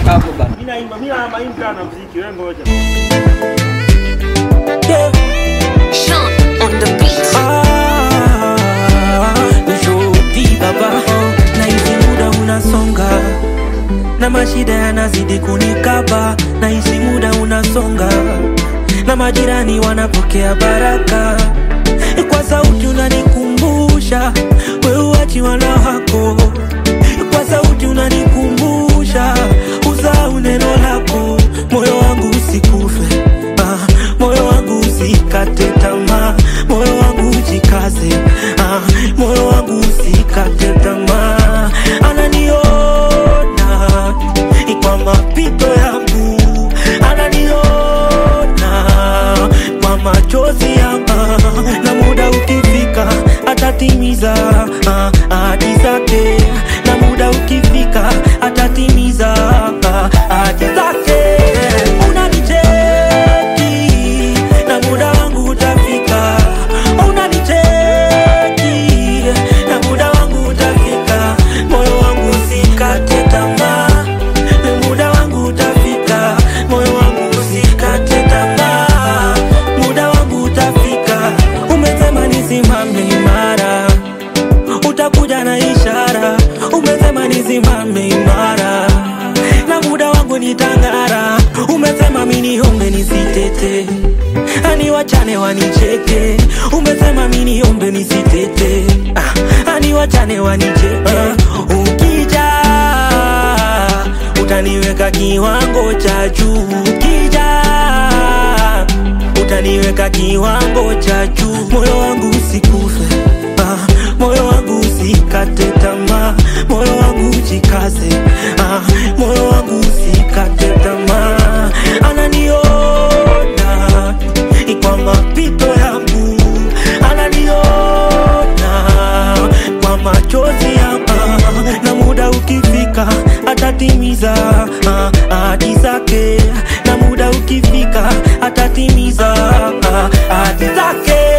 toka hapo bana. Mimi naimba, mimi na maimba na muziki, wewe ngoja. Sean on the beat. Ah, nishuti baba na hizi muda unasonga na mashida yanazidi kunikaba na hizi muda unasonga na majirani wanapokea baraka kwa sauti unanikumbusha weuachi wana wako kwa sauti unanikumbusha usau neno lako moyo wangu usikufe ah, moyo wangu usikate tamaa moyo wangu ujikaze ah, moyo wangu usikate tamaa ananiona kwa mapito yangu ananiona kwa machozi yangu na muda ukifika atatimiza ah, ahadi zake na muda ukifika atatimiza ah, ahadi zake unanicheki na muda wangu utafika unanicheki na muda wangu utafika moyo wangu usikate tamaa muda wangu utafika moyo wangu usikate tamaa muda wangu utafika umesema nisimame imara utakuja na ishara umesema nisimame imara na muda wangu nitang'ara umesema miniombe nisitete ani wachane wanicheke umesema miniombe nisitete ah, ani wachane wanicheke ukija utaniweka kiwango cha juu ukija utaniweka kiwango cha juu moyo wangu usikufe ah, moyo wangu usikate tamaa moyo wangu ujikaze ah, moyo wangu usikate tamaa ananiona kwa mapito yangu ananiona kwa machozi yangu na muda ukifika atatimiza ah, ahadi zake na muda ukifika atatimiza ah, ahadi zake